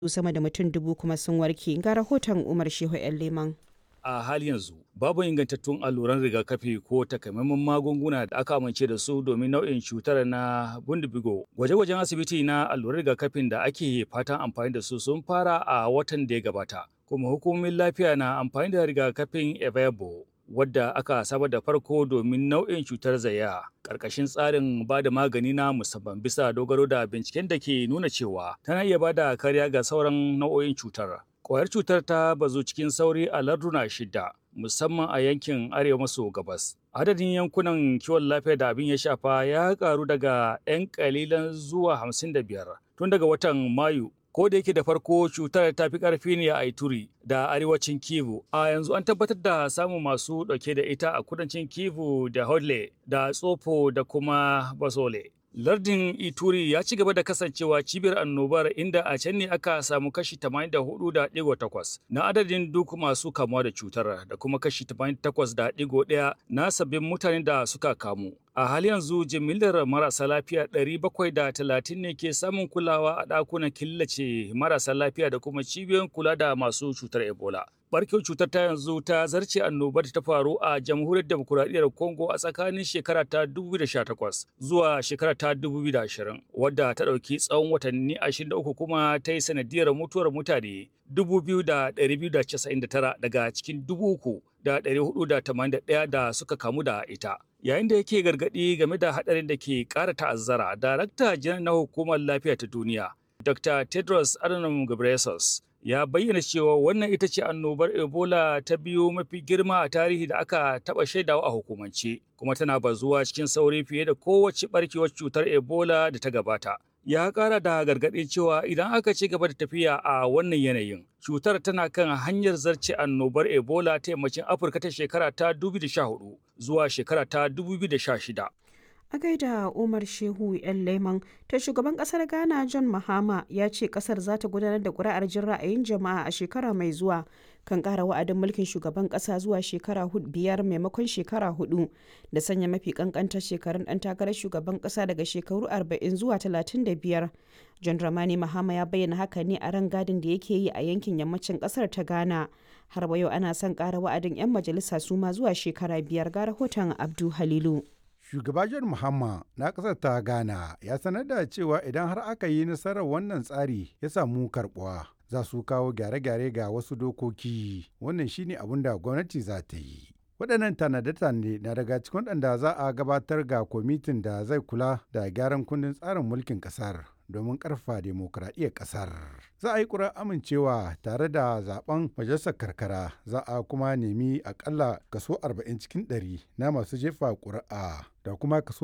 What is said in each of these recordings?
sama da mutum dubu kuma sun warke ga rahoton umar shehu yan leman a hali yanzu babu ingantattun alluran rigakafi ko takamaiman magunguna da aka amince da su domin nau'in cutar na bundibigo gwaje-gwajen asibiti na alluran rigakafin da ake fatan amfani da su sun fara a watan da ya gabata kuma hukumomin lafiya na amfani da rigakafin evebo wadda aka saba da farko domin nau'in cutar zaya ƙarƙashin tsarin ba da magani na musamman bisa dogaro da binciken da ke nuna cewa tana iya ba da kariya ga sauran nau'o'in cutar Kwayar cutar ta bazu cikin sauri a larduna shida, musamman a yankin arewa maso gabas. Adadin yankunan kiwon lafiya da abin ya shafa ya karu daga 'yan kalilan zuwa 55 tun daga watan Mayu. Ko da yake da farko cutar ta fi ƙarfi ne a Ituri da arewacin Kivu, a yanzu an tabbatar da samun masu ɗauke da ita a kudancin Kivu da Hodle da Tsofo da kuma Basole. Lardin Ituri ya ci gaba da kasancewa cibiyar annobar inda a can ne aka samu kashi 84.8 na adadin duk masu kamuwa da cutar da kuma kashi 88.1 na sabbin mutanen da suka kamu. A hali yanzu jimillar marasa lafiya 730 ne ke samun kulawa a ɗakunan killace marasa lafiya da kuma cibiyoyin kula da masu cutar Ebola. barkewar cutar ta yanzu ta zarce annobar ta faru a jamhuriyar demokuraɗiyyar congo a tsakanin shekara ta 2018 zuwa shekara ta 2020 wadda ta ɗauki tsawon watanni 23 kuma ta yi sanadiyar mutuwar mutane 2,299 daga cikin 3,481 da suka kamu da ita yayin da yake gargaɗi game da haɗarin da ke ƙara ta'azzara darakta janar na hukumar lafiya ta duniya dr tedros adhanom ghebreyesus ya bayyana cewa wannan ita ce annobar ebola ta biyu mafi girma a tarihi da aka taɓa shaidawa a hukumance kuma tana bazuwa cikin sauri fiye da kowace barkewar cutar ebola da ta gabata ya ƙara da gargaɗin cewa idan aka ci gaba da tafiya a wannan yanayin cutar tana kan hanyar zarce annobar ebola ta yammacin afirka ta shekara ta 2014 zuwa shekara ta 2016 a gaida umar shehu yan leman ta shugaban kasar ghana john mahama ya ce kasar za ta gudanar da kuri'ar jin ra'ayin jama'a a shekara mai zuwa kan kara wa'adin mulkin shugaban kasa zuwa shekara biyar maimakon shekara hudu da sanya mafi kankantar shekarun dan takarar shugaban kasa daga shekaru 40 zuwa 35 john dramani mahama ya bayyana haka ne a ran gadin da yake yi a yankin yammacin kasar ta ghana har wa yau ana son kara wa'adin 'yan majalisa su ma zuwa shekara biyar ga rahoton abdu halilu Shugaba John Mahama na ƙasar ta Ghana ya sanar da cewa idan har aka yi nasarar wannan tsari ya samu karɓuwa za su kawo gyare-gyare ga wasu dokoki wannan shine abin da gwamnati za ta yi. waɗannan tanade-tanade na daga cikin waɗanda za a gabatar ga kwamitin da zai kula da gyaran kundin tsarin mulkin ƙasar domin ƙarfa demokuraɗiyyar ƙasar. Za a yi ƙura amincewa tare da zaben majalisar karkara za a kuma nemi akalla kaso 40 cikin 100 na masu jefa ƙuri'a da kuma kaso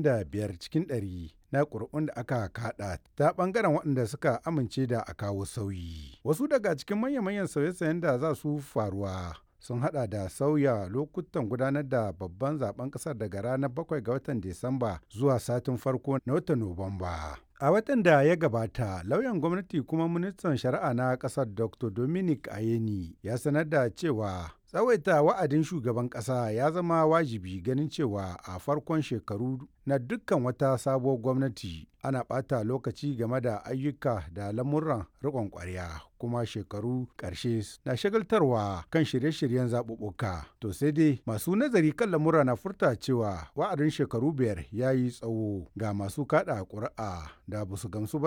75 cikin 100 na ƙuri'un da aka kaɗa ta ɓangaren waɗanda suka amince da a kawo sauyi. Wasu daga cikin manya-manyan sauye-sauyen da za su faruwa sun hada da sauya lokutan gudanar da babban zaben kasar daga ranar 7 ga watan Disamba zuwa satin farko na watan Nuwamba. A watan da ya gabata, lauyan gwamnati kuma ministan shari'a na kasar Dr. Dominic Ayeni ya sanar da cewa tsawaita wa'adin shugaban kasa ya zama wajibi ganin cewa a farkon shekaru na dukkan wata sabuwar gwamnati ana ɓata lokaci game da ayyuka da lamuran riƙon ƙwarya kuma shekaru ƙarshe na shagaltarwa kan shirye-shiryen zaɓuɓɓuka to sai dai masu nazari kan lamura na furta cewa wa'adin shekaru biyar ya yi tsawo ga masu kaɗa ƙuri'a da ba su gamsu ba